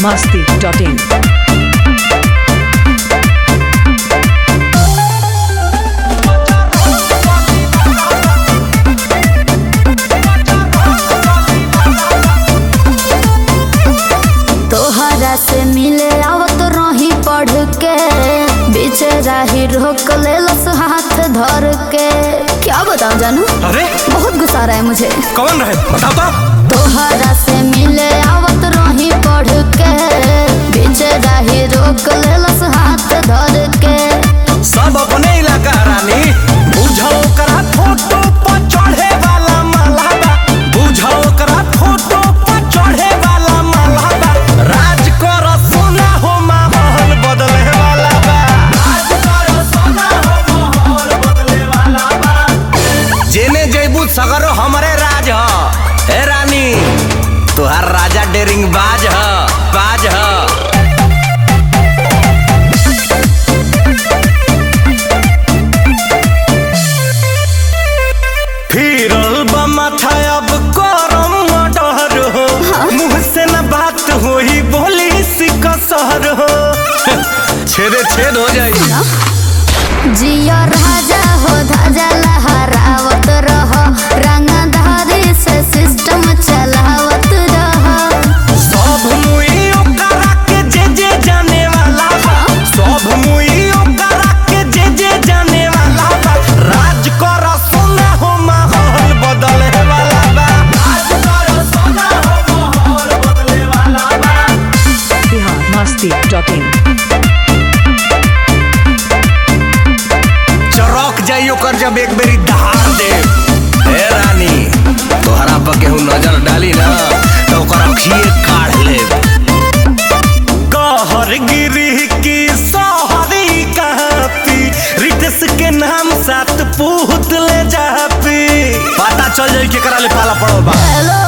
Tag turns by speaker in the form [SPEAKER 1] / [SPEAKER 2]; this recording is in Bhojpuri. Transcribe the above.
[SPEAKER 1] masti.in.
[SPEAKER 2] तोहरा से मिले आवत रही पढ़ के बीच राही रोक लेलस हाथ धर के क्या बताऊं जानू
[SPEAKER 3] अरे
[SPEAKER 2] बहुत गुस्सा आ रहा है मुझे
[SPEAKER 3] कौन रहे बताओ तो
[SPEAKER 2] तोहरा से मिले आवत रही पढ़ के बीच राही रोक लेलस हाथ धर के
[SPEAKER 3] सब अपने इलाका रानी बुझो करा फोटो पर चढ़े वाला मालाबा बुझो करा फोटो पर चढ़े वाला मालाबा राज कर सोना हो माहौल बदले वाला बा राज कर सोना हो माहौल बदले वाला बा जेने जैबू सगरो हमरे राज ह ए रानी तुहार राजा डेरिंग बाज ह बाज ह फिरल बा माथा अब करम डर हो मुंह से न बात होई बोली सिकसर हो छेदे छेद हो जाई
[SPEAKER 2] जियो राजा हो धाजा लहरावत रह रंगधारी से सिस्टम चलावत रह
[SPEAKER 3] सब मुई ओकरा के जे जे जाने वाला बा सब मुई ओकरा के जे जे जाने वाला बा राज कर सोना हो माहौल बदले वाला बा राज कर सोना हो माहौल बदले वाला बा
[SPEAKER 1] Bihar masti.in.
[SPEAKER 3] चौक जाई ओकर जब एक बेरी दहाड़ दे ए रानी तोहरा पर केहू नजर डाली ना तो ओकर अखिए काढ़ ले कहर गिरी की सोहरी कहती रिटस के नाम साथ पूत ले जापी पता चल जाई केकरा ले पाला पड़ल बा
[SPEAKER 2] हेलो